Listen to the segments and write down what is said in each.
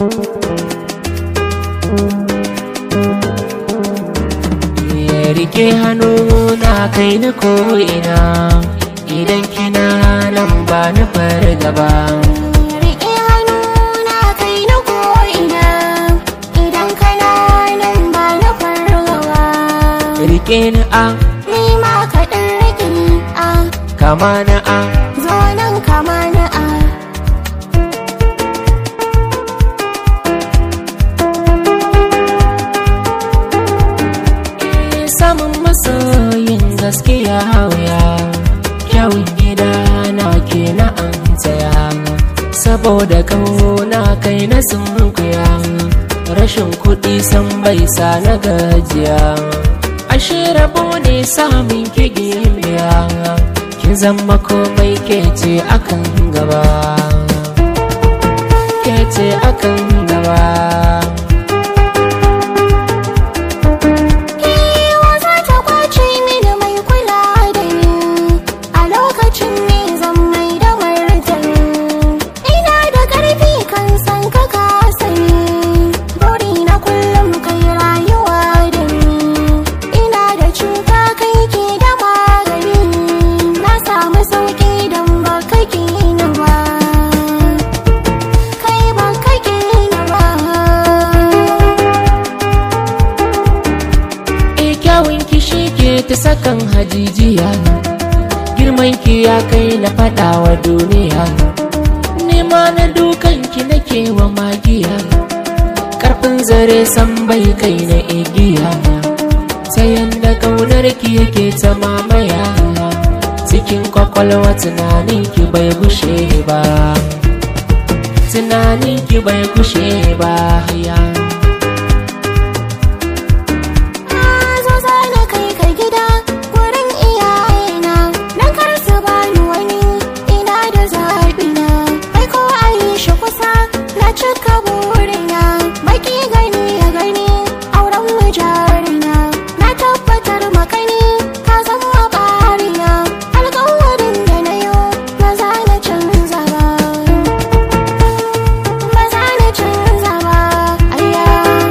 rike hannu na kai ni ko'ina idan kina nan ba ni fargaba Riƙe hannuna kai na ko'ina idan kana nan ba na fargawa. rike ni a Ni ma kaɗan riƙe ni a kama na a zo nan kama na a. samun masoyin gaskiya hauya kyawun gida na ke na an tsaya saboda kauna kai na sunkuya rashin kuɗi san bai sa na gajiya ashe rabo ne samun kigin biya kin zama komai ke ce akan gaba ke ce akan gaba Kewa za ta kwace mini mai kula da ni a lokacin ne zan mai da martani. Ina da ƙarfi kan san ka ka sani, buri na kullum kai rayuwa da ni. Ina da cuta kai ke da magani, na samu sauƙi don ba ka na ba. Kai ba ka na ba. E kyawun ki shi ke ta sakan hajijiya Girman ki ya kai na faɗa wa duniya Nema na dukan ki nake wa magiya Karfin zare san bai kai na igiya Sayan da kaunar ki yake ta mamaya Cikin kwakwalwa tunanin ki bai gushe ba Tunanin ki bai gushe ba ya zo zana kai ka gida wurin iyayena dan kar su bani wani ina da zaɓi na kai ko a yi shi kusa na cika burina baki gani ya gani auren mu jarina na tabbatar makani ka zama ɓarina alƙawarin da na yi ba za na canza ba ba za na canza ba ayya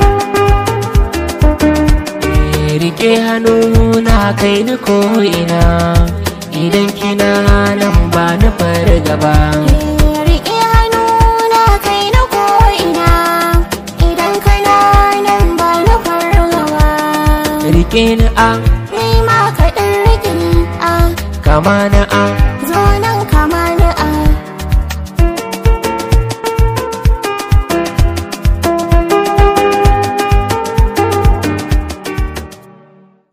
rike hannu na kai ni ko'ina idan kina nan ba na fargaba Riƙe hannuna kai na ko'ina idan kana nan ba na fargawa. rike ni a Ni ma kaɗan riƙe ni a kama na a